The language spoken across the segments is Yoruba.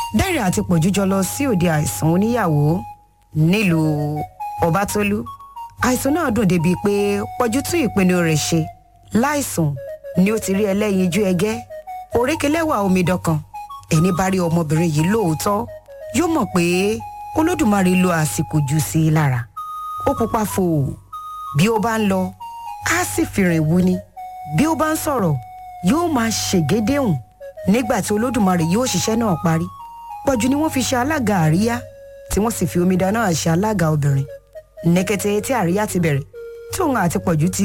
dáre àti pọ̀jù jọ lọ sí òde àìsàn oníyàwó nílùú ọbátólú àìsàn náà dùn débi pé pọ̀jù tún ìpinnu rẹ̀ ṣe láìsùn ni ó ti rí ẹlẹ́yinjú ẹgẹ́ òrékelẹ́wà omidan kan ẹni bá rí ọmọbìnrin yìí lóòótọ́ yóò mọ̀ pé olódùmarè lo àsìkò jù sí i lára ó pupa fò bí ó bá ń lọ á sì fìrìn wú ni bí ó bá ń sọ̀rọ̀ yóò máa ṣègédéhùn nígbà tí olódùmarè yóò ṣiṣẹ́ náà parí pọ̀jù ni wọ́n fi ṣe alága àríyá tí wọ́n sì fi omidan náà ṣe alága obìnrin ní kété tí àríyá ti bẹ̀rẹ̀ tí òun àti pọ̀jù ti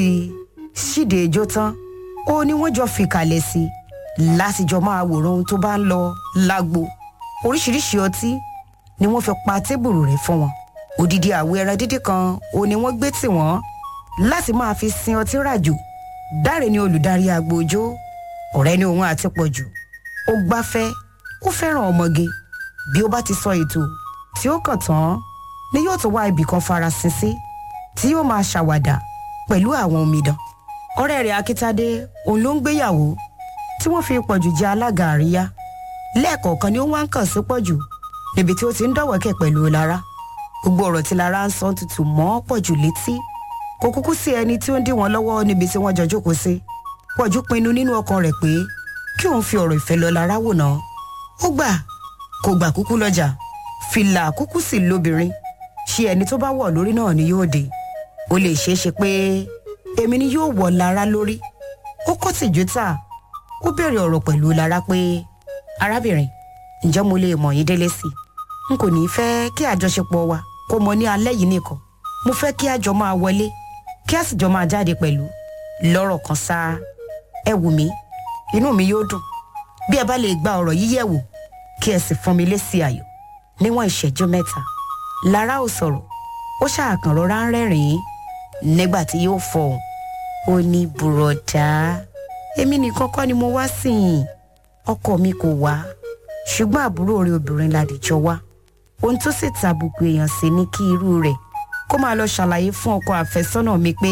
ṣíde ijó tán ó ní wọ́n jọ fìkàlẹ̀ sí i láti jọ máa wòran ohun tó bá ń lọ lágbo oríṣiríṣi ọtí ni wọ́n fi pa tébùrù rẹ̀ fún wọn odidi àwo ẹran dídí kan ó ní wọ́n gbé tì wọ́n láti máa fi sin ọtí ràjò dáre ni olùdarí agbójó ọ̀rẹ́ ni òun àti pọ̀jù ó gbáfẹ́ ó fẹ́ràn ọmọge bí ó bá ti sọ ètò tí ó kàn tán ni yóò tún wá ibì kan farasin sí tí yóò máa ṣàwàdà pẹ̀lú àwọn omidan ọ̀rẹ́ rẹ̀ akíntadé òun ló ń gbéyàwó tí wọ́n fi pọ̀jù jẹ alága àríyá lẹ́ẹ̀kọ̀ọ̀kan ni ó wá ń kàn sí pọ̀jù níbi tí ó ti ń dọ̀wẹ́kẹ̀ pẹ̀lú lára gbogbo ọ̀rọ̀ tí lára ń sọ tutù mọ́ pọ̀jù létí kò kúkú sí ẹni tí ó ń dí wọn lọ́wọ́ níbi tí wọ́n jọ jókòó sí pọ̀jù pinnu nínú ọkàn rẹ̀ pé kí òun fi ọ̀rọ̀ ìfẹ́ lọ lára wò náà ó gbà kò gbà kúkú lọ́jà fìlà kúkú sì lóbìnrin ṣé ẹni tó bá wọ̀ lórí náà ni yóò dé ó lè ṣeé ṣe pé èmi ni yóò wọ̀ lára lórí ó kọ́ tìjú tà ó bẹ̀rẹ̀ ọ̀rọ̀ pẹ̀lú lára pé arábìnrin ǹjẹ́ mo lè mọ̀ yín délé sí i n kò ní í fẹ́ kí àjọṣepọ̀ wa kó mọ ní alẹ́ yìí nìkan mo fẹ́ kí a jọ máa wọlé kí a sì jọ máa jáde pẹ̀lú lọ́rọ̀ kan sáá ẹ wù mí inú mi yóò dùn bí ẹ bá lè gba ọ̀rọ̀ yìí yẹ̀ wò kí ẹ sì fún mi lésì ayọ̀ níwọ̀n ìṣẹ́jú mẹ́ta lára ò sọ̀rọ̀ ó ṣàkàn rọra ń rẹ́rìn-ín nígbà tí yóò fọhùn ó ní bùrọ̀dá èmi nìkan kọ́ ni mo wá sí i ọkọ mi kò wá ṣùgbọ́n àbúrò rẹ̀ obìnrin ládìjọ wá ohun tó sì tàbùkù èèyàn sí ní kí irú rẹ̀ kó máa lọ ṣàlàyé fún ọkọ àfẹ́sọ́nà mi pé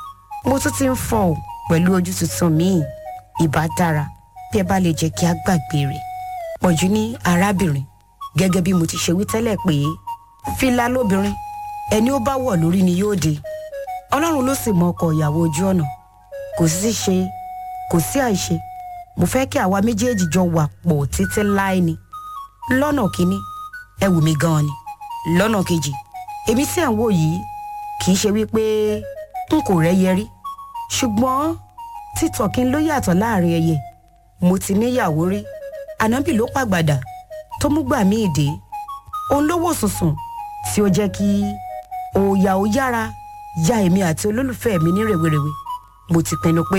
mo tún ti ń fọ ò pẹ̀lú ojú tuntun míì ìbá dára bí ẹ bá lè jẹ́ kí a gbàgbé rẹ̀ pọ̀jù ní arábìnrin gẹ́gẹ́ bí mo ti ṣe wí tẹ́lẹ̀ pé fìlà lóbìnrin ẹni ó bá wọ̀ lórí ni yóò dé ọlọ́run ló sì mọ ọkọ ìyàwó ojú ọ̀nà kò sí ṣe kò sí àìṣe mo fẹ́ kí àwa méjèèjì jọ wà pọ̀ títí láì ni lọ́nà kínní ẹ wù mí gan-an ni lọ́nà kejì èmi tí ẹ̀ ń wò yìí kì í ṣe wípé n kò rẹ́yẹ rí ṣùgbọ́n títọ̀ kí n ló yàtọ̀ láàrin ẹyẹ mo ti níyàwó rí ànábì ló pàgbàdà tó mú gbà mí ìdè òun ló wò sùnsùn tí ó jẹ́ kí òòyà ó yára ya èmi àti olólùfẹ́ mi ní rèwerèwe mo ti pinnu pé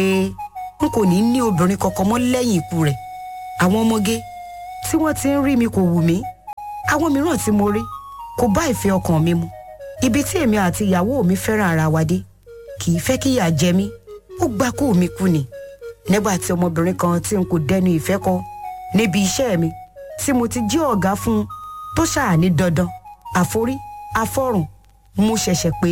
n kò ní ní obìnrin kankan mọ́ lẹ́yìn ikú rẹ̀ àwọn ọmọge tí wọ́n ti ń rí mi kò wù mí àwọn mìíràn tí mo rí kò bá ìfẹ́ ọkàn mi mu ibi tí èmi àti ìyàwó mi fẹ́ràn ara wa dé kì í fẹ́ kí ìyà jẹ mí ó gbà kó mi kú ni nígbà tí ọmọbìnrin kan tí n kò dẹnu ìfẹ́ kọ níbi iṣẹ́ mi tí mo ti jí ọ̀gá fún un tó ṣáà ní dandan àforí afọ́rùn mo ṣẹ̀ṣẹ̀ pé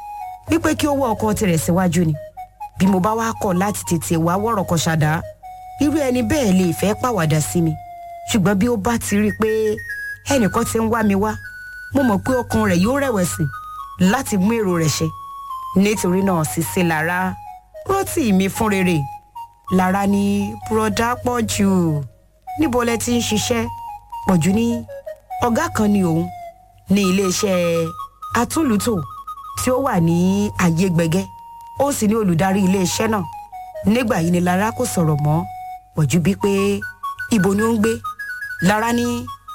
wípé kí ó wọ ọkọ tirẹ̀ síwájú ni bí mo bá wá kọ̀ láti tètè wá wọ̀rọ̀ kan ṣàdá irú ẹni bẹ́ẹ̀ lè fẹ́ pàwàdà sí mi ṣùgbọ́n bí ó bá ti rí i pé ẹnìkan ti ń wá mi wá mo mọ̀ pé ọkàn rẹ̀ yóò rẹ̀wẹ̀sì láti mú èrò rẹ̀ ṣe nítorí náà Sisi Lára rántí mi fún rere Lára ní bùrọ̀dá pọ̀ jù níbo lẹ ti ń ṣiṣẹ́ pọ̀jù ní ọ̀gá kan ni òun ní iléeṣẹ́ atúlùtò tí ó wà ní ayé gbẹgẹ́ ó sì ní olùdarí iléeṣẹ́ náà nígbà yìí ni Lára kò sọ̀rọ̀ mọ́ pọ̀jù bíi pé ibo ni ó ń gbé Lára ní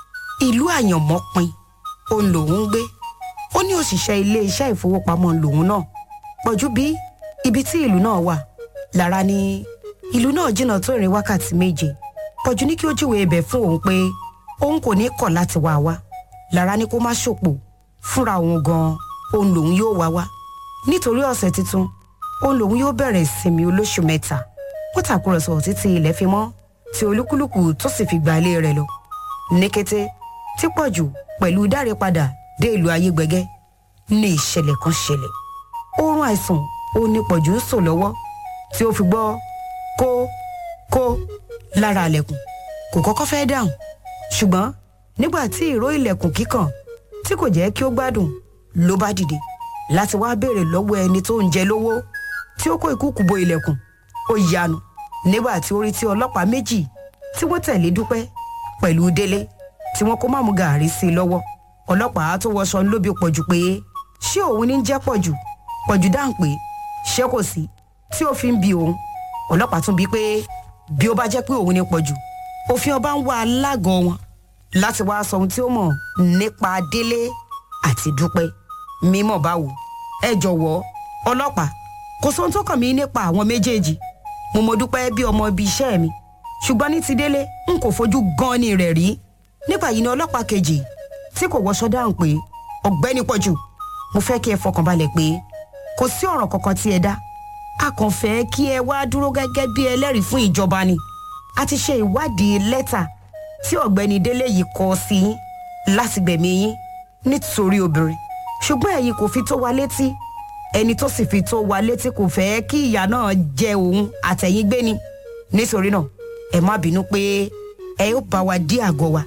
ìlú àyànmọ́ pin òun lòun ń gbé ó ní òṣìṣẹ́ iléeṣẹ́ ìfowópamọ́ lòun náà pọ̀jù bí ibi tí ìlú náà wà Lára ní ìlú náà jìnnà tó ìrìn wákàtí méje pọ̀jù ní kí ó júwèé ibẹ̀ fún òun pé òun kò ní kọ̀ láti wá wá Lára ní kó má ṣòpò fúnra òun gan-an òun lòun yóò wá wá nítorí ọ̀sẹ̀ tuntun òun lòun yóò bẹ̀rẹ̀ ìsinmi olóṣù mẹ́ta wọ́n tàkúrọ̀sọ títí ilẹ̀ fi mọ́ tí olúkúlùkù tó sì fi gba ilé rẹ̀ lọ ní kété tí pọ̀jù pẹ̀lú dáre padà dé ìlú ayégbẹgẹ́ ní ìṣẹ̀lẹ̀ kan ṣẹlẹ̀ oorun àìsàn ó ní pọ̀jù ń sùn lọ́wọ́ tí ó fi gbọ́ kó kó lára àlẹ̀kùn kò kọ́kọ́ fẹ́ dáhùn ṣùgbọ́n nígbà tí ìró ilẹ̀kùn kíkàn tí kò jẹ́ kí ó gbádùn ló bá dìde láti wá béèrè lọ́wọ́ ẹni tó ń jẹ lówó tí ó kó ìkúùkù bo ilẹ̀kùn ó yanu nígbà tí ó rí tí ọlọ́pàá méjì tí wọ́n tẹ̀lé dúpẹ́ pẹ̀lú délé tí wọ́n kó máàmù gàárì sí i lọ́wọ́ ọlọ́pàá tó wọṣọ lóbi pọ̀jù pé ṣé òun ní jẹ́ pọ̀jù pọ̀jù dáhùn pé ṣé kò sí tí ó fi ń bi òun ọlọ́pàá tún bi pé bí ó bá jẹ́ pé òun ní pọ̀jù òfin ọba ń wá alágọ̀ wọn láti wá sọ ohun tí ó mọ̀ nípa délé àti dúpẹ́ mímọ̀ báwo ẹ jọ̀wọ́ ọlọ́pàá kò sóhun tó kàn mí nípa àwọn méjèèjì mo mọ dúpẹ́ bí ọmọ ibi iṣẹ́ mi ṣùgbọ́n ní ti délé n kò fojú gan ni rẹ̀ rí nígbà yìí ni ọlọ́pàá kejì tí kò wọṣọ dáhùn pé ọ̀gbẹ́ni pọ̀jù mo fẹ́ kí ẹ fọkànbalẹ̀ pé kò sí ọ̀rọ̀ kankan tí ẹ dá a kàn fẹ́ kí ẹ wá dúró gẹ́gẹ́ bí ẹlẹ́rìí fún ìjọba ni a ti ṣe ìwádìí lẹ́tà tí ọ̀gbẹ́ni délé yìí kọ sí yín láti gbẹ̀mí yín nítorí obìnrin ṣùgbọ́n ẹ̀yin kò fi tó wa létí ẹni tó sì fi tó wa létí kò fẹ́ kí ìyá náà jẹ òun àtẹ̀yìn gbé ni nítorí náà ẹ má bínú pé ẹ yóò bá wa dí àgọ́ wa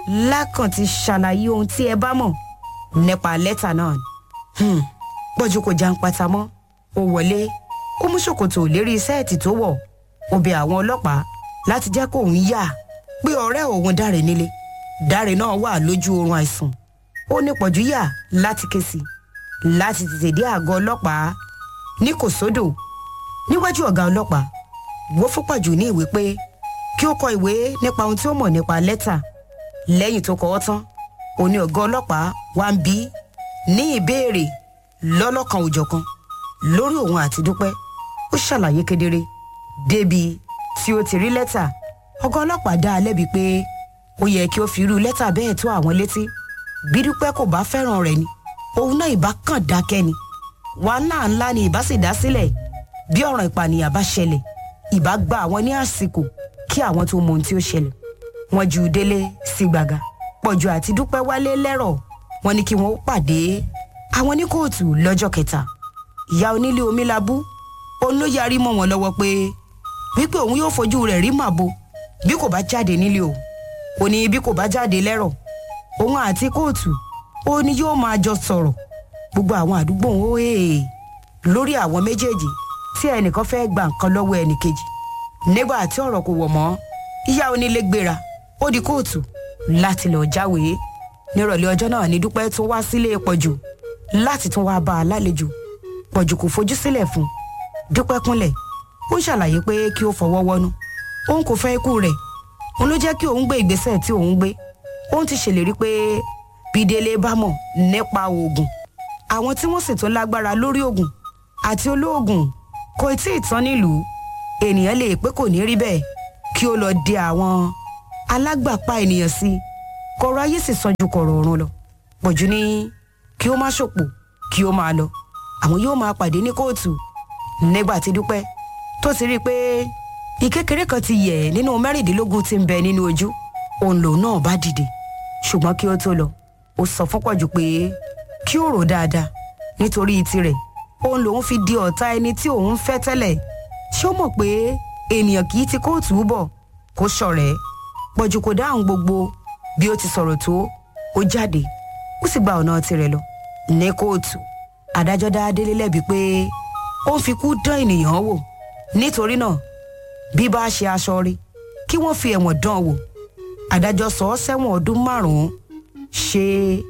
lákàn ti ṣàlàyé ohun tí ẹ bá mọ̀ nípa lẹ́tà náà ni pọ́jú kò jàǹpátá mọ́ ó wọlé ó mú ṣòkòtò lérí sẹ́ẹ̀tì tó wọ̀ ó bẹ àwọn ọlọ́pàá láti jẹ́ kóun yà pé ọ̀rẹ́ òun dáre nílé dáre náà wà lójú oorun àìsàn ó ní pọ̀jù yà láti ké sí láti tètè dé àgọ́ ọlọ́pàá ní kò sódò níwájú ọ̀gá ọlọ́pàá wọ́n fún pọ̀jù ní ìwé pé kí ó kọ ìwé nípa ohun tí ó mọ̀ nípa lẹ́tà lẹ́yìn tó kọ ọ́ tán òní ọ̀gá ọlọ́pàá wá ń bí ní ìbéèrè lọ́lọ́kan òjọ̀kan lórí òun àti dúpẹ́ ó ṣàlàyé kedere débi tí ó ti rí lẹ́tà ọ̀gá ọlọ́pàá dá a lẹ́bi pé ó yẹ kí ó fi irú lẹ́tà bẹ́ẹ̀ tó àwọn létí bí dúpẹ́ kò bá fẹ́ràn rẹ̀ ni òun náà ìbá kàn dákẹ́ ni wàhálà ńlá ni ìbá sì dá sílẹ̀ bí ọ̀ràn ìpànìyàn bá ṣẹlẹ̀ ìbá gba àwọn ní àsìkò kí àwọn tó mọ ohun tí ó ṣẹlẹ̀ wọ́n ju délé sí gbàgà pọ̀jù àti dúpẹ́ wálé lẹ́rọ̀ wọ́n ní kí wọ́n pàdé àwọn ní kóòtù lọ́jọ́ kẹta ìyá onílé omi labú òun ló yarí mọ́ wọn lọ́wọ́ pé wípé òun yóò fojú rẹ̀ rí màbo bí kò bá jáde nílé o ò ní bí kò bá jáde lẹ́rọ̀ òun àti kóòtù ó ní yóò máa jọ sọ̀rọ̀ gbogbo àwọn àdúgbò ń hó èè lórí àwọn méjèèjì tí ẹnìkan fẹ́ gba nǹkan lọ́wọ́ ẹnìkejì nígbà tí ọ̀rọ̀ kò wọ̀ mọ́ ìyá onílé gbéra ó di kóòtù láti lọ jáwèé nírọ̀lẹ́ ọjọ́ náà ní dúpẹ́ tó wá sílé pọ̀jù láti tún wá bá a lálejò pọ̀jù kò fojú sílẹ̀ fún un dúpẹ́ kúnlẹ̀ ó ṣàlàyé pé kí ó fọwọ́ wọnú òun kò fẹ́ ikú rẹ̀ òun ló jẹ́ kí òun gbé ìgbésẹ̀ tí òun gbé òun ti ṣèlérí pé bídélé bá mọ̀ nípa oògùn àwọn tí wọ́n sì tún lágbára lórí oògùn àti olóògùn kò tí ì tán nílùú ènìyàn lè pé kò ní rí bẹ́ẹ̀ kí ó lọ di àwọn alágbàpá ènìyàn sí i kọ̀rọ̀ ayé sì sàn ju kọ̀rọ̀ ọ̀run lọ pọ̀jù ní kí ó má ṣòpò kí ó máa lọ àwọn yóò máa pàdé ní kóòtù nígbà tí dúpẹ́ tó ti rí i pé ìkékeré kan ti yẹ̀ nínú mẹ́rìndínlógún tí ń bẹ nínú ojú òun lòun náà bá dìde ṣùgbọ́n kí ó tó lọ ó sọ fún pọ̀jù pé kí ó rò dáadáa nítorí tirẹ̀ òun lòun fi di ọ̀tá ẹni tí òun fẹ́ tẹ́lẹ̀ ṣé ó mọ̀ pé ènìyàn kì í ti kóòtù bọ̀ kó ṣọ̀rẹ́ pọ̀jù kò dáhùn gbogbo bí ó ti sọ̀rọ̀ tó ó jáde ó sì gba ọ̀nà tirẹ̀ lọ ní kóòtù adájọ́ dá délé lẹ́bi pé ó ń fi kú dán ènìyàn wò nítorí náà bí bá ṣe aṣọ rí kí wọ́n fi ẹ̀wọ̀n dán wò adájọ́ sọ ọ́ sẹ́wọ̀n ọdún márùn-ún ṣe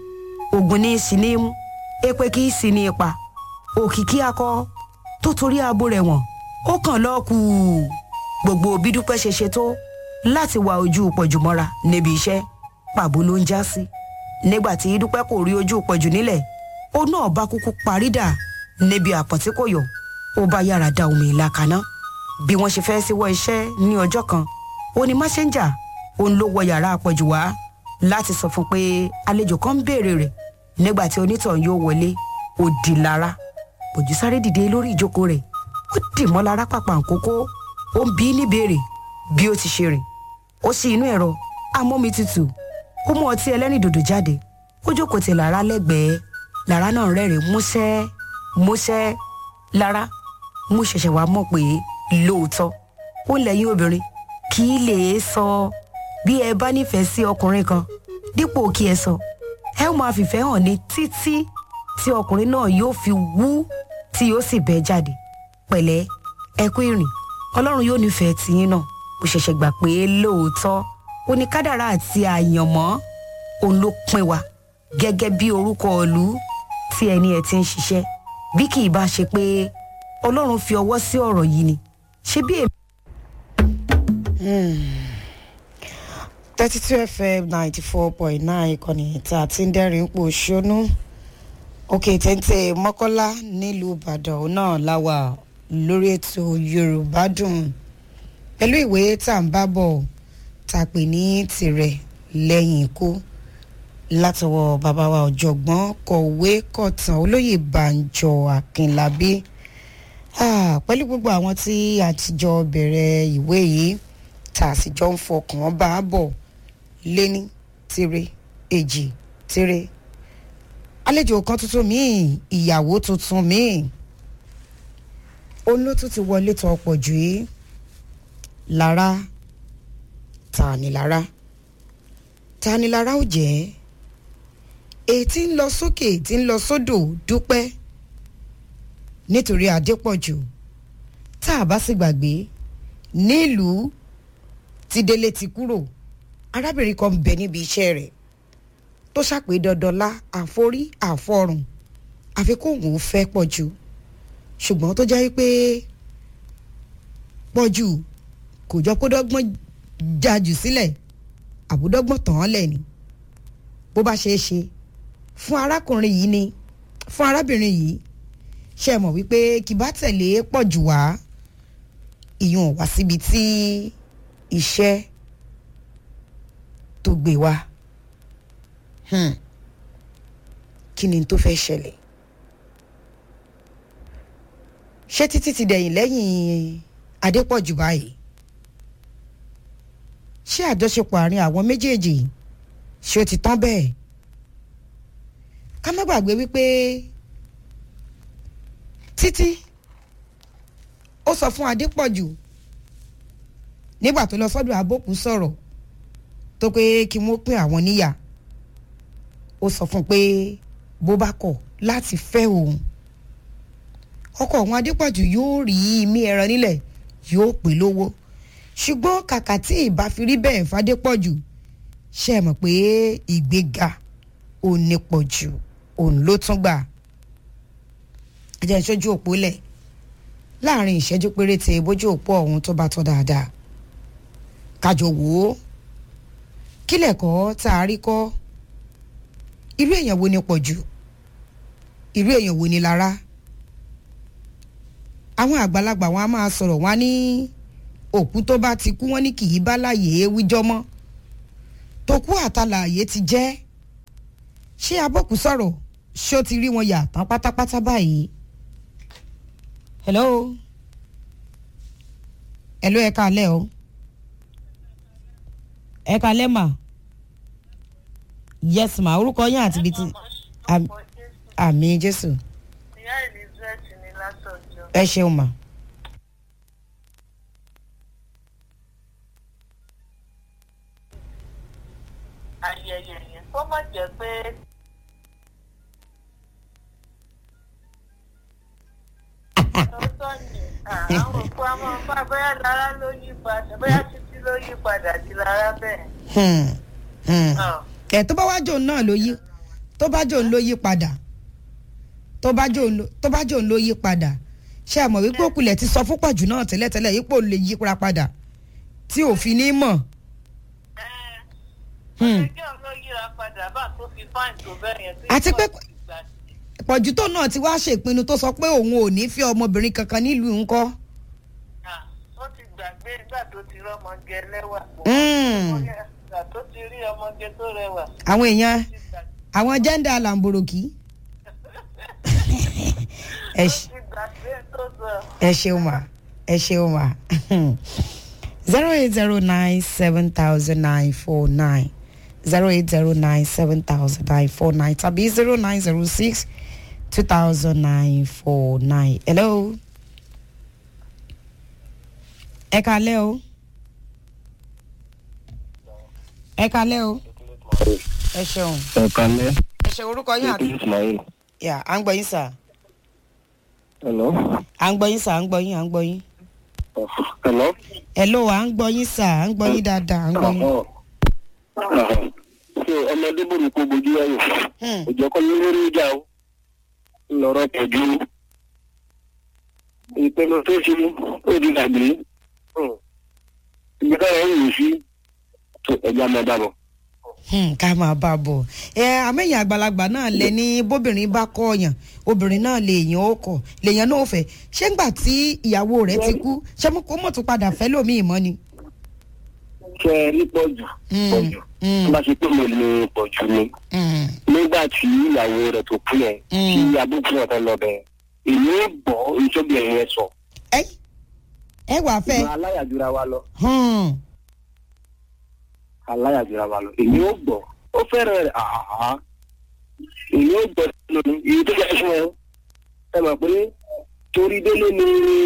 ogun ní sí ní mú èpè kì í sí ní ipa òkìkí akọ tó torí abo rẹ̀ wọ̀n ó kàn lọ́ọ́ kù gbogbo bí dúpẹ́ ṣe ṣe tó láti wá ojú pọ̀jù mọ́ra níbi iṣẹ́ pàbó ló ń já sí nígbà tí dúpẹ́ kò rí ojú pọ̀jù nílẹ̀ ó náà bá kúkú parí dà níbi àpọ̀tí kò yọ ó bá yára da omi ìlà kaná bí wọ́n ṣe fẹ́ síwọ́ iṣẹ́ ní ọjọ́ kan ó ní máṣẹ́ńjà òun ló wọ yàrá àpọ̀jù wá láti sọ fún pé àlejò kan ń béèrè rẹ̀ nígbà tí onítàn yóò wọlé ó di lára pọ̀jù sáré dìde lórí ìjókòó rẹ̀ ó dì mọ́ lára pàpà nkókó ó ń bí níbèrè bí ó ti ṣe rìn ó ṣí inú ẹ̀rọ amómi tutù ó mú ọtí ẹlẹ́rìndòdò jáde ó jókòó ti lára lẹ́gbẹ̀ẹ́ lára náà rẹ́rìn músẹ́ músẹ́ lára mú ṣẹ̀ṣẹ̀ wá mọ̀ pé lóòótọ́ ó lẹ́yìn obìnrin kì í lè sọ bí ẹ bá nífẹ̀ẹ́ sí ọkùnrin kan dípò kí ẹ sọ ẹ ó máa fìfẹ́ hàn ní títí tí ọkùnrin náà yóò fi wú tí yóò sì bẹ́ jáde pẹ̀lẹ́ ẹ kú ìrìn ọlọ́run yóò nífẹ̀ẹ́ tiyín náà mo ṣẹ̀ṣẹ̀ gbà pé lóòótọ́ oníkádàrá àti àyànmọ́ òun ló pín wa gẹ́gẹ́ bí orúkọ ìlú tí ẹni ẹ̀ ti ń ṣiṣẹ́ bí kì í bá ṣe pé ọlọ́run fi ọwọ́ sí ọ̀rọ̀ yìí ni ṣé bí èmi. thirty two fm ninety four point nine ìkànnì tá a ti ń dẹ́rìn pò ṣónú òkè téńté mọ́kọ́lá nílùú ìbàdàn òun náà láwà lórí ètò yorùbá dùn pẹ̀lú ìwé tá à ń bá bọ̀ tá a pè ní tirẹ̀ lẹ́yìn ikú látọwọ́ bàbá wa ọ̀jọ̀gbọ́n kọ̀wé kọ̀tàn olóyè banjọ akínlábí Ah, pẹ̀lú gbogbo àwọn tí àtijọ́ bẹ̀rẹ̀ ìwé yìí tá a sì jọ ń fọkàn bá a bọ̀ léní tire èjì tire àlejò kan tuntun míì ìyàwó tuntun míì òun ló tún ti wọlé tó ọ̀pọ̀ jù yìí lára ta ni lára ta ni lára ó jẹ́ èyí tí ń lọ sókè tí ń lọ sódò dúpẹ́ nítorí adépọ̀jù tá a bá sì gbàgbé nílùú tí délé ti kúrò arábìnrin kan bẹ níbi iṣẹ́ rẹ̀ tó ṣàpè dandanlá àforí àfọrùn àfi kó òun fẹ́ pọ̀jù ṣùgbọ́n tó jẹ́ pé pọ̀jù kò jọ kó dọ́gbọ́n já jù sílẹ̀ àbúdọ́gbọ́n tàn án lẹ̀ ni bó bá ṣeé ṣe fún arákùnrin yìí ni fún arábìnrin yìí ṣe mọ̀ wípé kì bá tẹ̀lé pọ̀ jù wá ìyún wá síbi tí iṣẹ́ tó gbé wá Hmm. kí ni tó fẹ́ ṣẹlẹ̀ ṣé títí ti dẹ̀yìn lẹ́yìn adépọ̀jù báyìí ṣé àjọṣepọ̀ àárín àwọn méjèèjì ṣé ó ti tán bẹ́ẹ̀ ká má gbàgbé wípé títí ó sọ fún adépọ̀jù nígbà tó lọ sọ́dọ̀ abókù sọ̀rọ̀ tó pé kí wọ́n pín àwọn níyà ó sọ fún un pé bó bá kọ̀ láti fẹ́ òun ọkọ òun adépọ̀jù yóò rí imí ẹran nílẹ̀ yóò pè lówó ṣùgbọ́n kàkà tí ìbá fi rí bẹ́ẹ̀ fadépọ̀jù ṣe mọ̀ pé ìgbéga ò ní pọ̀ jù òun ló tún gbà ẹ jẹ́ ìṣojú òpó lẹ̀ láàrin ìṣẹ́jú péréte bójú òpó ọ̀hún tó bá tọ́ dáadáa kájọ wò ó kílẹ̀kọ́ tá a rí kọ́ irú èèyàn wo ni pọ̀ jù irú èèyàn wo ni lára àwọn àgbàlagbà wọn a máa sọ̀rọ̀ wọn ní òkú tó bá ti kú wọn ní kì í bá láàyè wíjọ́ mọ́ tó kú àtàlàyé ti jẹ́ ṣé abọ́kù sọ̀rọ̀ ṣé ó ti rí wọn yà tán pátápátá báyìí hello hello ẹ káalẹ́ o ẹ káalẹ́ mà yes ma orúkọ yín àti ibi tí àmì jésù ìyá elizabeth ní látọjọ ẹ ṣeun mà. ayẹyẹ yẹn kó má jẹ pé lọ́tọ̀ ni àwọn òkú a máa bá bóyá lára ló yí padà bóyá títí ló yí padà di lára bẹ́ẹ̀. Hmm, hmm. Ah, ẹ tó bá wá jòun náà ló yí tó bá jòun ló yí padà tó bá jòun ló- tó bá jòun ló yí padà ṣé ẹ mọ̀ wípé òkulẹ̀ ti sọ fúnpọ̀ jù náà tẹ́lẹ̀tẹ́lẹ̀ yípo lè yíra padà tí òfin ní mọ̀. ẹ́, Hmm. ọjọ́ ló yíra padà bá tó fi fáìn tó bẹ́ẹ̀ yẹn. tí Àti pé- kò sì gbà sí. pọ̀jù tó náà ti wá ṣèpinnu tó sọ pé òun ò ní fi ọmọbìnrin kankan nílùú ńkọ́. Ah, ó ti gbàgbé nígbà tó ti rọ́mọge lẹ́wà. Hmm. Ìgbà tó ti rí ọmọge tó rẹwà. àwọn èèyàn ti gbàgbé. àwọn jẹ́ńdà làǹbòròkì. ẹ ṣe. ti gbàgbé tó sọ. ẹ ṣeun ma ẹ ṣeun ma zero eight zero nine seven thousand nine four nine zero eight zero nine seven thousand nine four nine tàbí zero nine zero six two thousand nine four nine hello ẹ kalẹ́ o ẹ kalẹ́ o ẹ ṣeun ẹ̀kalẹ́ ẹ ṣe orúkọ yín àti. ismail yà à ń gbọ́ yín sà hello à ń gbọ́ yín sà à ń gbọ́ yín à ń gbọ́ yín. hello. hello à ń gbọ́ yín sà à ń gbọ́ yín dáadáa à ń gbọ́ yín. ṣé ọmọdé bòrò kó bojú ẹ̀yìn Hmm. òjò kọ́ ló lórí ìjà o lọ́rọ̀ pẹ̀jú ìpinnu tó ṣe ó di gbàgbé ibi táwọn ń lò sí tó ẹja máa dábọ̀. Hmm, ká máa bá a bọ̀ ẹ àmẹ́yìn àgbàlagbà náà lẹ ní bóbìnrin bá kọ́ ọ̀yàn obìnrin náà lè yàn ó kọ̀ lèèyàn náà ò fẹ́ ṣé ńgbà tí ìyàwó rẹ̀ ti kú ṣé mo kó mọ̀ tún padà fẹ́ lómi ìmọ̀ ni. ṣe é ní pọ̀jù Mm, pọ̀jù mm. tó bá ṣe pé mo lè pọ̀jù ni Hmm, nígbà tí ìyàwó rẹ̀ tó kú yẹn Mm. tí abúkú náà fẹ́ lọ bẹ̀ èmi ó gbọ́ ìṣọ́bìnrin yẹn sọ. ẹ ẹ wàá fẹ́. ìgbà aláyàjúra wa lọ Hmm, aláyàjúra wa lọ èmi ó gbọ́ ó fẹ́ràn rẹ̀ àhàhà èmi ó gbọ́ lónìí èyí tó yẹ fún ẹ ẹ mọ̀ pé torí délé ni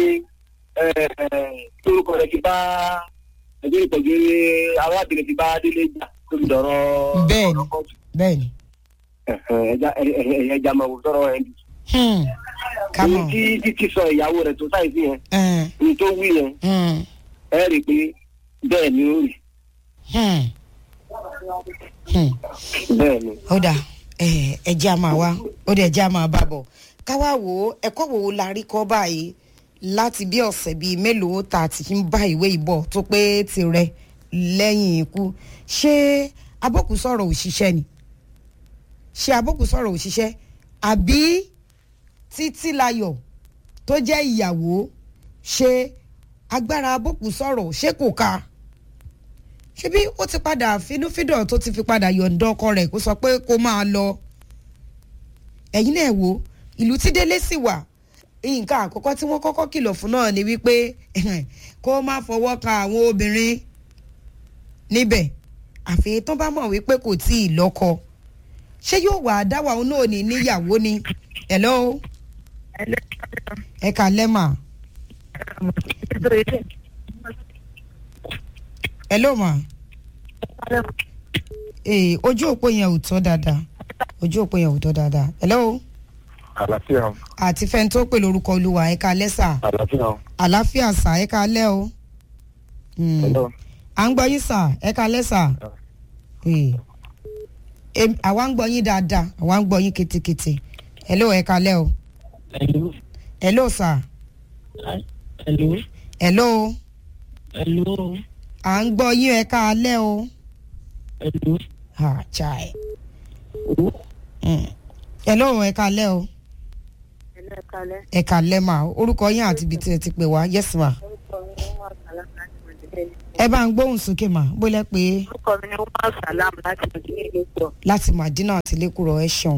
lórúkọ rẹ̀ ti bá ẹgbẹ́ ìpọ̀jù arábìnrin ti bá délé jà tó fi dọ̀rọ̀ Bẹ́ẹ̀ni. ọ̀rọ̀ kọ́ọ̀tù. bẹ́ẹ̀ni. Ẹ̀hẹ̀n, ẹja ẹ- ẹ- ẹja máa wò sọ̀rọ̀ ẹ̀ Hmm, ká ní mọ̀. tí títí sọ ìyàwó rẹ̀ tó sáì sí yẹn Hmm, ní tó wí yẹn hmm, ẹ rí i pé bẹ́ẹ̀ ni ó rí hmm, hmm. bẹ́ẹ̀ ni. ó dà ẹ ẹ jẹ́ a máa wá ó dẹ̀ jẹ́ a máa bá bọ̀ ká wá wò ó ẹ̀kọ́ wo la rí kọ́ báyìí láti bí ọ̀sẹ̀ bíi mélòó tá a ti ń bá ìwé ìbọ̀ tó pé tirẹ̀ lẹ́yìn ikú ṣé abókù sọ̀rọ̀ òṣìṣẹ́ ni ṣé abókù sọ̀rọ̀ òṣìṣẹ́ àbí títílayọ̀ tó jẹ́ ìyàwó ṣe agbára abókù sọ̀rọ̀ ṣé kò ká ṣebí ó ti padà finúfídọ̀ tó ti fi padà yọ̀ǹda ọkọ rẹ̀ kó sọ pé kó máa lọ ẹ̀yin náà wò ìlú tí délé sì wà nǹkan àkọ́kọ́ tí wọ́n kọ́kọ́ kìlọ̀ fún náà ni wípé kó má fọwọ́ kan àwọn obìnrin níbẹ̀ àfi tó bá mọ̀ wípé kò tí ì lọ́kọ ṣé yóò wà á dáwà òun náà ní níyàwó ni hello ẹ kà lẹ́mà hello ma ee ojú òpó yẹn ò tọ́ dáadáa ojú òpó yẹn ò tọ́ dáadáa hello àlàáfíà àti fẹ́ni tó pè lórúkọ olúwa ẹ̀ka lẹ́sà àlàáfíà àlàáfíà sà ẹ̀ka lẹ́ o Hmm. hello à ń gbọ́ yín sà ẹ̀ka lẹ́sà Ee. Em- àwa ń gbọ́ yín dáadáa àwa ń gbọ́ yín ketekete hello ẹ̀ka lẹ́ o Hello. hello sà Hello. hello Hello. à ń gbọ́ yín ẹ̀ka lẹ́ o Hello. ha chai Oh. Hmm. hello ẹ̀ka lẹ́ o ẹlẹ́kalẹ́ ẹ̀ka lẹ́ mà orúkọ yín àti ibi tí ẹ ti pè wá yes ma orúkọ mi ni wọ́n sàlám láti mọ̀dílé ẹ bá ń gbóhùn sókè mà bólẹ́ pé orúkọ mi ni wọ́n sàlám láti mọ̀dílé lẹ́kọ̀ọ́ láti madina àti lẹ́kùrọ̀ ẹ ṣeun.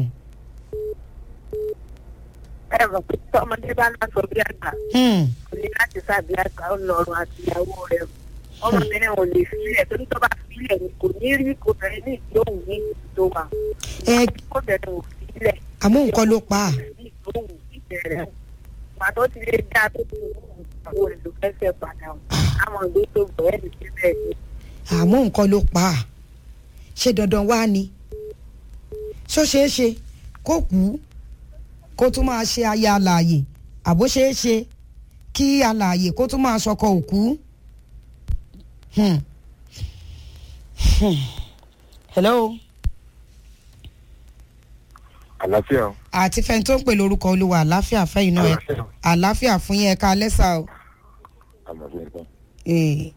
ẹ mọ̀ pé tọmọdé bá náà sọ bí àgbà Hmm. kò ní láti sábì àgbà ó lọrùn àti ìyàwó rẹ̀ ọmọbìnrin ò lè filẹ̀ torí tó bá filẹ̀ ni kò ní rí obìnrin ní ìdóhùn ní ìlú tó wà ẹ obìnrin ò filẹ̀ àmọ́ nǹkan ló pa á. ní ìdóhùn ìbẹ̀rẹ̀ pàtó ti lè dá tó ti wọ́n àwọn olùfẹ́fẹ́ padà àwọn ìgbé tó bẹ̀rẹ̀ ní síbẹ̀ ni àmọ́ nǹkan ló pa á. ṣé dandan wá ni. ṣó ṣeé ṣe kó kú kó tún máa ṣe aya alààyè àbó ṣeé ṣe kí alààyè kó tún máa ṣọkọ òkú. Hmm. Hmm. hello àlàáfíà àti fẹ́ni tó ń pè lórúkọ olúwa àláfíà fẹ́yìn náà ẹ àláfíà fún yín ẹ̀ka lẹ́sà o. àlàáfíà Eh.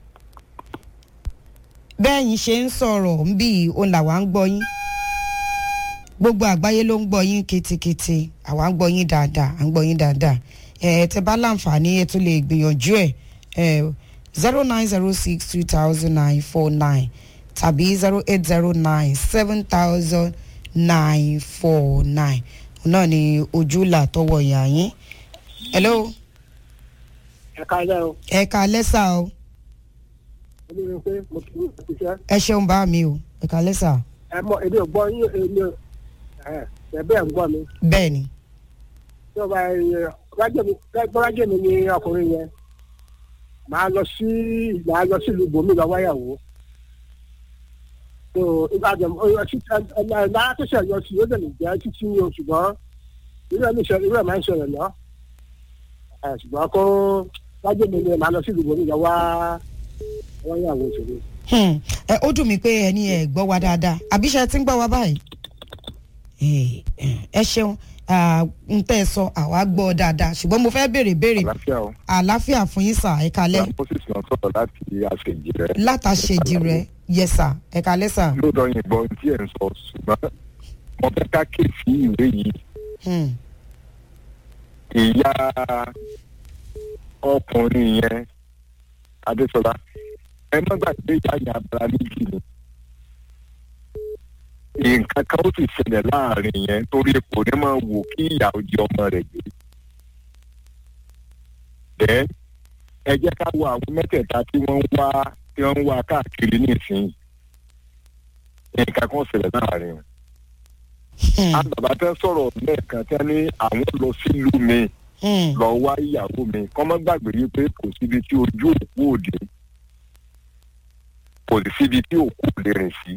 bẹ́ẹ̀ yín ṣe ń sọ̀rọ̀ ń bí òun làwa ń gbọ́ yín gbogbo àgbáyé ló ń gbọ́ yín ketekete àwa ń gbọ́ yín dáadáa à ń gbọ́ yín dáadáa ẹ tẹ bá láǹfààní ẹ tún lè gbìyànjú ẹ zero nine zero six two thousand nine four nine tàbí zero eight zero nine seven thousand nine four nine náà ni ojúlà tọwọ́ yà yín hello Ẹ káalẹ́ o. ẹ ká lẹ́sà o. Olórí pé mo kì í ṣiṣẹ́. ẹ ṣeun bá mi o ẹ kálẹ́ sà Ẹ mọ èmi ò gbọ́ yín èmi ò ẹ̀ ẹ̀ bẹ́ẹ̀ ń gbọ́ mi. bẹ́ẹ̀ ni Tí o bá yẹ rájẹ̀ mi rájẹ̀ mi ní ọkùnrin yẹn. Màá lọ sí màá lọ sí ìlú Bòmí lọ wáyàwó. so ìbàdàn lára tó ṣẹ̀yọ sí ó dẹ̀lẹ̀ jẹ́ títí ní oṣù ṣùgbọ́n irú ẹ̀ níṣẹ́ irú ẹ̀ máa ń ṣẹlẹ̀ lọ ẹ̀ ṣùgbọ́n kó wájú mi ni màá lọ sí ìdìbò nígbà wá wọ́n yàwó ìṣòro. Hmm. ẹ ó dùn mí pé ẹni ẹ gbọ́ wa dáadáa àbíṣe ti ń gbọ́ wa báyìí. Eh, eh, ẹ ṣeun ah, n tẹ́ ẹ sọ àwa gbọ́ dáadáa ṣùgbọ́n mo fẹ́ béèrè béèrè àlàáfíà o àlàáfíà fún yín sà ẹ kalẹ́ moses náà sọ̀rọ̀ láti àṣejì rẹ. látàṣejì rẹ yẹ sà ẹ kalẹ́ sà. lóòótọ́ yìnbọn tí ẹ̀ ń sọ ṣùgbọ́n mo fẹ́ ká kéèsì ìwé yìí Hmm. ìyá ọkùnrin yẹn adéṣọlá ẹ má gbàgbé ìyá yẹn abala méjì ni nǹkan kan ó sì ṣẹlẹ̀ láàrin yẹn torí kò ní máa wò kí ìyá òjì ọmọ rẹ̀ gbé bẹ́ẹ̀ ẹ jẹ́ ká wo àwọn mẹ́tẹ̀ẹ̀ta tí wọ́n ń wá tí wọ́n ń wá káàkiri nísìnyí nǹkan kan ṣẹlẹ̀ láàrin wọn Hmm. àgbàbà tẹ́ sọ̀rọ̀ lẹ́ẹ̀kan tẹ́ ní àwọn lọ sílùú mi Hmm. lọ wá ìyàwó mi kọ́ mọ́ gbàgbé wípé kò síbi tí ojú òkú òde kò sí síbi tí òkú òde rìn sí.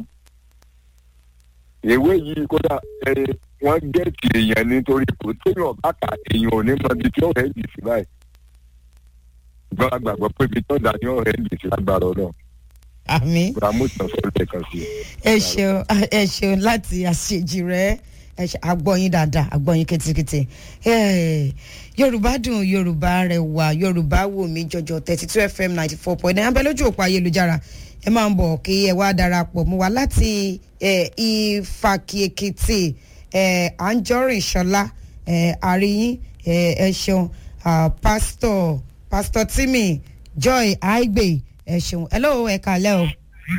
ìwé yìí kódà ẹ wọ́n gẹ̀ẹ́tì èèyàn nítorí kò téèyàn bá kà èèyàn ò ní mọ ibi tí ọ̀rẹ́ yìí sí báyìí. ṣùgbọ́n a gbàgbọ́ pé ibi tó dà ní ọ̀rẹ́ yìí sí lágbára ọ̀nà. àmì ramóṣàn sọ lẹ́ẹ̀kan sí i. ẹ ṣeun ẹ ṣeun láti àṣejì rẹ ẹ ṣe àgbọ̀yìn dáadáa àgbọ̀yìn ketekete Eh, yorùbá dùn yorùbá rẹwà yorùbá wò mí jọjọ thirty two fm ninety four point nine abẹ lójú òpó ayélujára ẹ máa ń bọ̀ kí ẹ wá darapọ̀ mọ́ wa láti eh, ìfàkìèkìtì eh, àǹjọ́rìn ṣọlá eh, àríyìn eh, ẹ ṣeun ah, pásítọ̀ pásítọ̀ timi joy aigbe ẹ ṣeun hello ẹ kàlẹ́ o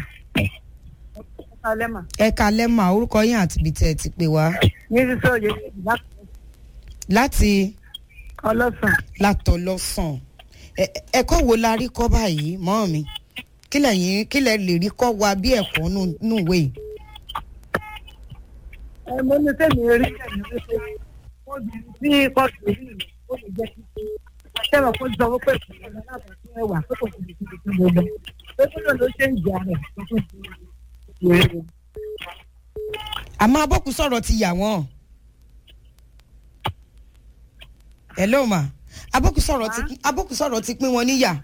alẹ́ mà. ẹ kalẹ́ mà orúkọ yín àti ibi tẹ́ ẹ ti pè wá ní sísọ òye láti ọlọ́sàn. látọ̀ lọ́sàn Ẹ- ẹ- ẹ̀kọ́ wo la rí kọ́ báyìí mọ́ mi kí lẹ́yìn kí lẹ́ lè rí kọ́ wa bí ẹ̀kọ́ nù- nù ìwé yìí. ẹ mo ní sẹ́mi rí ẹ̀mí wípé wọ́n bí tí kóòtù rí ìlú ó lè jẹ́ kí sẹ́wọ̀n kó sọ wípé ìpínlẹ̀ alábàáṣẹ́ ẹ̀wà tó kò tóbi tóbi tó lọ lọ pé kí ló ló ṣe ń jà rẹ̀ tó tó di ìrere. àmọ́ abọ́kù sọ̀rọ̀ ti yà wọ́n. hello ma abọ́kù sọ̀rọ̀ ti abọ́kù sọ̀rọ̀ ti pín wọn níyà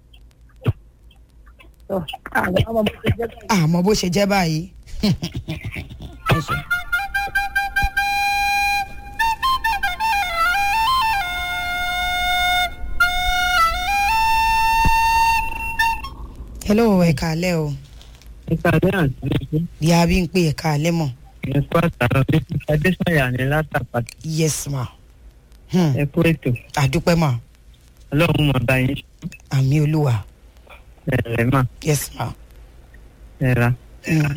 tó àwọn ọmọ mi ti jẹ́ báyìí. àmọ́ bó ṣe jẹ́ báyìí. Ẹ ṣé. hello ẹ kàálẹ́ o ìpàdé àti ẹgbẹ́ ìyá bí ń pè ẹ kàálẹ́ mọ̀ ẹ̀kọ́ àtàrà fífi adésànyà ní látàpàtà yes ma hmm. ẹ̀kú ètò àdúpẹ́ ma ọlọ́run mọ̀ bá yín àmì olúwa ẹ̀rẹ̀ mà yes ma. ẹ̀ra. Hmm.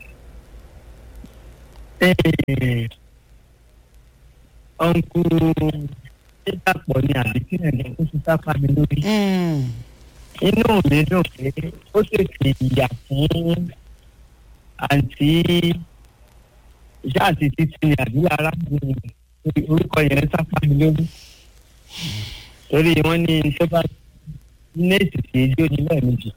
ọ̀nkú dídàpọ̀ ni àbí tí ẹ̀rẹ̀ ó ti sáfà mi lórí. Hmm. inú mi dùn pé ó tètè yà fún àǹtí ìṣá àti títí ni àbí arábìnrin orúkọ yẹn sáfà mi lórí. torí wọ́n ní tó bá nẹ́ẹ̀sì tí ejò ní lẹ́ẹ̀mejì.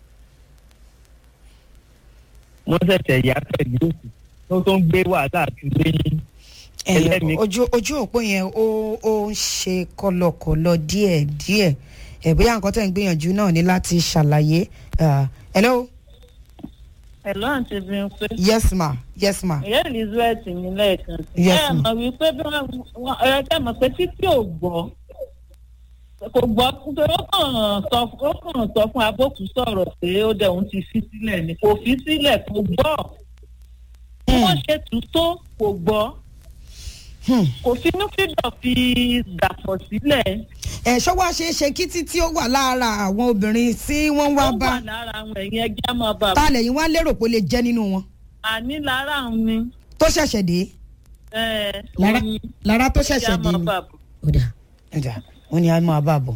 wọ́n ṣẹ̀ṣẹ̀ yá pẹ̀lú òkú tó tó ń gbé wàhálà àti lẹ́yìn Ẹ, ẹlẹ́mìí. ojú ojú òpó yẹn ó ó ń ṣe kọlọkọlọ díẹ̀ díẹ̀ ẹ bóyá nǹkan tẹ̀ ń gbìyànjú náà ní láti ṣàlàyé Ah, hello Hello, àǹtí Bímpé. yes ma yes ma Ìyá Elizabeth ní lẹ́ẹ̀kan sí. Yes, Ẹ ma'am. mọ̀ wípé bí wọ́n wọ́n- ẹ kẹ́ mọ̀ pé títí ò gbọ́. Kò gbọ́ nítorí ó kàn sọ ó kàn sọ fún abókù sọ̀rọ̀ pé ó dẹ̀ òun ti fi sílẹ̀ ni. Kò fi sílẹ̀ kò gbọ́. Bí wọ́n ṣe tù tó kò gbọ́. Hmm. Kò finú fídọ̀ fi dàpọ̀ sílẹ̀. ẹ ṣọ́ wá ṣe é ṣe kí títí ó wà lára àwọn obìnrin tí wọ́n wá Ó bá wà lára àwọn ẹ̀yìn ẹja máa bà. ta lẹ́yìn wá lérò pé ó lè jẹ́ nínú wọn Àní lára àwọn ni. tó ṣẹ̀ṣẹ̀ dé ẹ, lára òun ni lára tó ẹja ṣẹ̀ṣẹ̀ dé máa ni bà bọ̀. ó dà ó dà wọ́n ní a máa bá a bọ̀.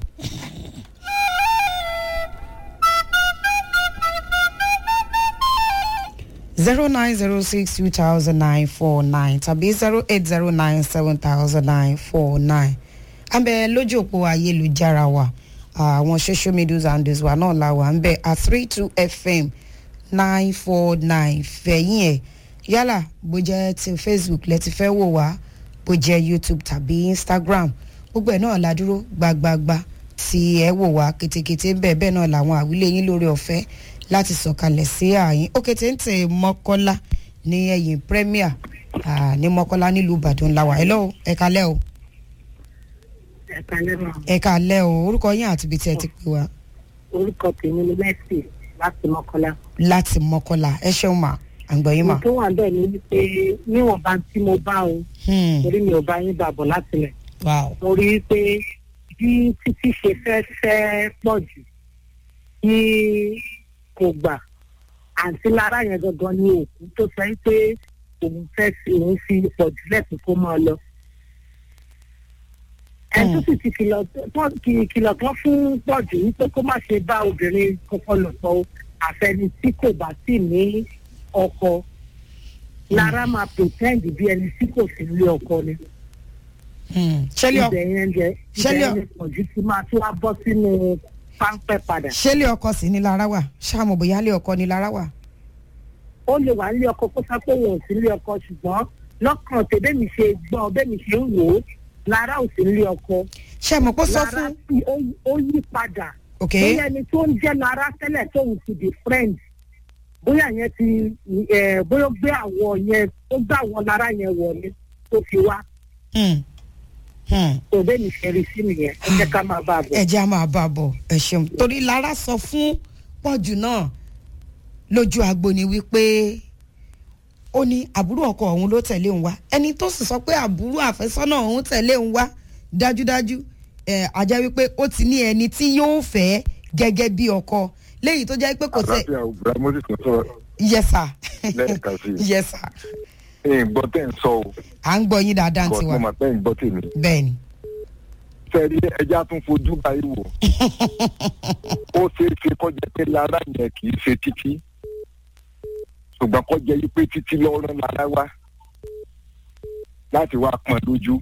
zero nine zero six two thousand nine four nine tàbí zero eight zero nine seven thousand nine four nine àbẹ lójú òpó ayélujára wa àwọn social media handles wa náà la wà ń bẹ at three two fm nine four nine fẹ̀yìn ẹ̀ yálà bó jẹ́ ti facebook lẹ ti fẹ́ wò wá bó jẹ́ youtube tàbí instagram gbogbo ẹ̀ náà la dúró gbagbagba tí ẹ wò wá ketekete ń bẹ̀ bẹ́ẹ̀ náà làwọn àwílé yín lórí ọ̀fẹ́ láti sọ̀kalẹ̀ sí àyín ó kété ń tẹ̀ mọ́kọ́lá ní ẹ̀yìn premier ah, ní mọ́kọ́lá nílùú ìbàdàn làwà ẹ lọ́wọ́ ẹ kalẹ́ o ẹ̀ka lẹ́nu ẹ kalẹ́ o orúkọ yín àti ibi tí ẹ ti pè wá orúkọ tèmi ni Mercy láti Mọ́kọ́lá. láti mọ́kọ́lá ẹ ṣeun mà àgbọ̀yìn mà. mo tó wà bẹ́ẹ̀ ni wípé níwọ̀nba tí mo bá o Hmm, torí mi ò bá yín bàbọ̀ láti lẹ̀ wow. mo rí i pé bí títí ṣe fẹ́ fẹ́ pọ̀ jù kí kò gbà àǹtí lára yẹn gangan ní òkú tó sọ yín pé òun fẹ́ fi òun fi pọ̀ jù lẹ́sìn kó máa lọ. ẹni tó sì ti kìlọ̀ tó- kì- kìlọ̀ kan fún pọ̀jù wípé kó má ṣe bá obìnrin kankan lò pọ̀ o àfẹni tí kò bá sì ní ọkọ lára máa pretend bí ẹni tí kò sí ilé ọkọ ni Hmm, ṣẹlẹ̀ ọ- ibẹ̀ yẹn jẹ ṣẹlẹ̀ ibẹ̀ ọ- yẹn pọ̀jù tí máa tún wá bọ́ sínú páńpẹ́ padà. ṣẹlẹ̀ ọkọ sí ni lára wà ṣáàmù bóyá lé ọkọ ni lára wà. ó lè wà nílé ọkọ kó sá pé òun ò sí nílé ọkọ ṣùgbọ́n lọ́kàn tẹ bẹ́ẹ̀ mi ṣe gbọ́ bẹ́ẹ̀ mi ṣe ń wò ó lára ò sí nílé ọkọ ṣé mo kó sọ lára fún. tí ó- ó yí padà ok bóyá ẹni tó ń jẹ́ lára tẹ́lẹ̀ tóun ti di friend bóyá yẹn ti ẹ̀, bóyá ó gbé àwọ̀ yẹn ó gbé àwọ̀ lára yẹn wọlé tó fi wá Hmm, hmm. tó bẹ́ẹ̀ mi ṣe rí sí nìyẹn ẹ jẹ́ ká máa bá a bọ̀. ẹ jẹ́ a máa bá a bọ̀ ẹ ṣeun torí lára sọ fún pọ̀jù náà lójú agbo ni wípé ó ní àbúrò ọkọ òun ló tẹ̀lé òun wá ẹni tó sì sọ pé àbúrò àfẹ́sọ́nà òun tẹ̀lé òun wá dájúdájú ẹ̀ àjẹ́ wípé ó ti ní ẹni tí yóò fẹ́ gẹ́gẹ́ bí ọkọ léyìí tó jẹ́ pé kò tẹ̀ àlàáfíà òbúra moses ń sọ̀rọ̀ yẹsà lẹ́ẹ̀kan sí i yẹsà ẹ̀yin gbọ́ tẹ̀ ń sọ o à ń gbọ́ yín dáadáa kọ́ tiwa mo mà pẹ́ ń gbọ́ tèmi bẹ́ẹ̀ ni sẹ́ẹ̀rí ẹja tún fojú báyìí wò ó ṣeé ṣe kọjá pé lára yẹn kì í ṣe títí ṣùgbọ́n kọjá yìí pé títí lọ́rọ́ lára wá láti wá pọn lójú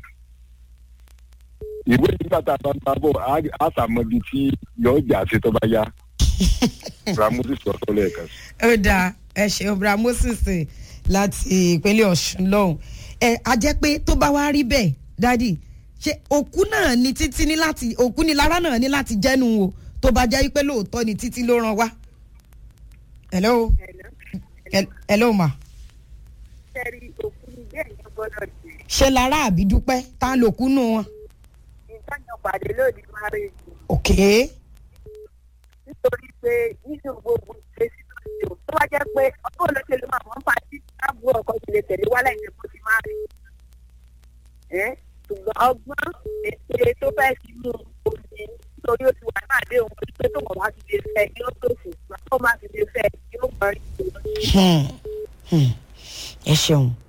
ìwé nígbà tá a bá ń bá bọ̀ á- á sàmọ́bi tí yọ̀ọ́ jà sí tó bá yá ramusi sọ̀tọ̀ lẹ́ẹ̀kan sí. ó dáa ẹ ṣeun bra moses láti ìpínlẹ̀ ọ̀ṣun lọ́hùn ẹ a jẹ́ pé tó bá wá rí bẹ́ẹ̀ dádì ṣe òkú náà ni títí ní láti òkú ni lára náà ní láti jẹ́nu o tó bá jẹ́ pé lóòótọ́ ni títí ló ràn wá. hello Hel- hello ma sẹ́rí òkú ni bẹ́ẹ̀ yẹn gbọ́dọ̀ dé ṣe lára àbí dúpẹ́ tá a lòkú nù wọn. nǹkan yẹn pàdé lónìí máa rí i ok nítorí pé nínú gbogbo ìgbésí tó ṣe ò tó wá jẹ́ pé ọkọ̀ olóṣèlú máa wọ́n pa sí àbúrò ọkọ̀ ti lè tẹ̀lé wálé ìyẹn kó ti máa rí ẹ́ ṣùgbọ́n ọgbọ́n ètè tó fẹ́ fi mú omi nítorí ó ti wà náà dé òun pé tó wọ́n bá ti lè fẹ́ yóò tó ṣùgbọ́n tó má ti lè fẹ́ yóò mọ̀ rí i. Hmm. Hmm. ẹ ṣeun